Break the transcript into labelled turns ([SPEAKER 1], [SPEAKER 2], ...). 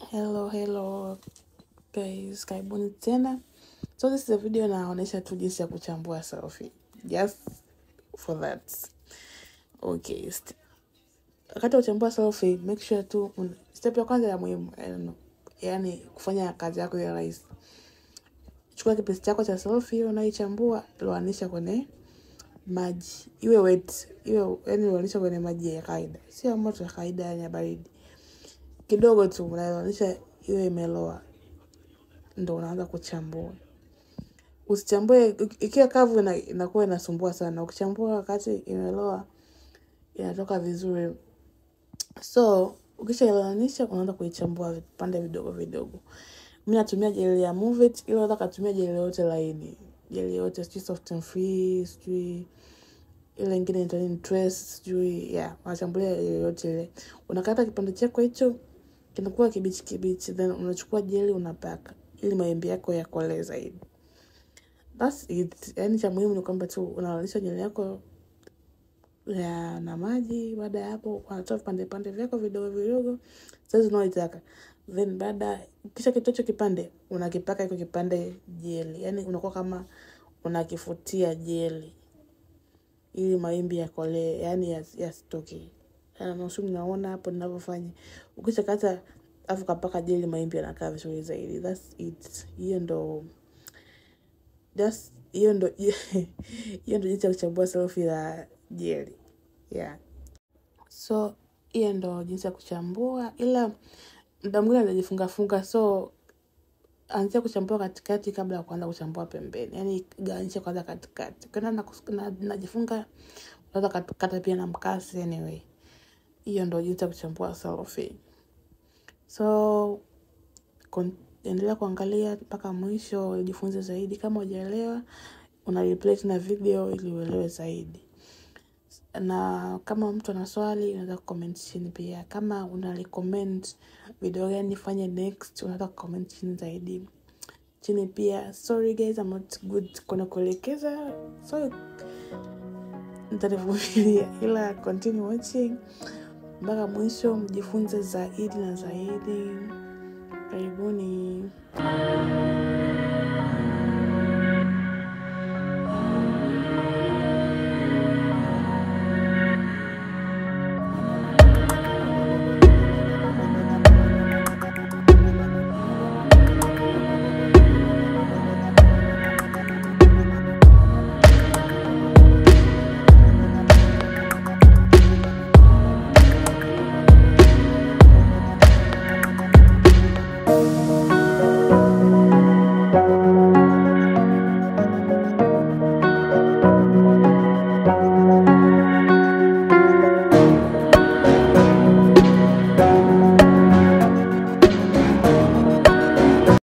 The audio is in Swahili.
[SPEAKER 1] Hello, hello guys, karibuni tena. So this is a video naonyesha tu jinsi ya kuchambua selfie. Just for that. Okay. st- Wakati wa kuchambua selfie, make sure tu un- step ya kwanza ya muhimu, yani yani kufanya kazi yako ya rahisi. Chukua kipisi chako cha selfie unaichambua, loanisha kwenye maji. Iwe wet, iwe yani loanisha kwenye maji ya kawaida. Sio moto ya kawaida yani ya baridi. Kidogo tu unaloanisha iwe imeloa. ndo unaanza kuchambua. Usichambue iki- ikiwa kavu ina, inakuwa inasumbua sana. Ukichambua wakati imeloa inatoka vizuri. So ukishailanisha unaanza kuichambua vipande vidogo vidogo. Mi natumia jeli ya Move It, ila unaweza katumia jeli yote laini, jeli yote sijui soft and free, sijui ile ingine inaitwa nini Trace, sijui yeah, unachambulia jeli yote ile. Unakata kipande chako hicho kinakuwa kibichi kibichi, then unachukua jeli unapaka ili maembe yako yakolee zaidi. That's it. Yani cha muhimu ni kwamba tu unalalisha jeli yako ya na maji. Baada ya hapo, unatoa vipande vipande vyako vidogo vidogo saizi unaoitaka, then baada kisha kitocho kipande unakipaka iko kipande jeli, yani unakuwa kama unakifutia jeli ili maimbi yakolee, yani yas- yasitoke. Nusu mnaona hapo ninavyofanya. Ukisha kata afu kapaka jeli, maimbi yanakaa vizuri zaidi. That's it. Hiyo ndo that's hiyo ndo hiyo ndo jinsi ya kuchambua selfie la jeli yeah. So hiyo ndo jinsi ya kuchambua, ila mda mwingine anajifungafunga, so anzia kuchambua katikati kabla ya kuanza kuchambua pembeni, yani gawanyisha kwanza katikati. Ukiona na, na, najifunga unaweza kata pia na mkasi. Anyway, hiyo ndo jinsi ya kuchambua selfie. So kon- endelea kuangalia mpaka mwisho ujifunze zaidi. Kama hujaelewa, una replay tena video ili uelewe zaidi. Na kama mtu ana swali, unaweza kucomment chini pia. Kama una recommend video gani nifanye next, unaweza kucomment chini zaidi chini pia. Sorry guys, I'm not good kwenye kuelekeza, so mtanivumilia, ila continue watching mpaka mwisho, mjifunze zaidi na zaidi. Karibuni.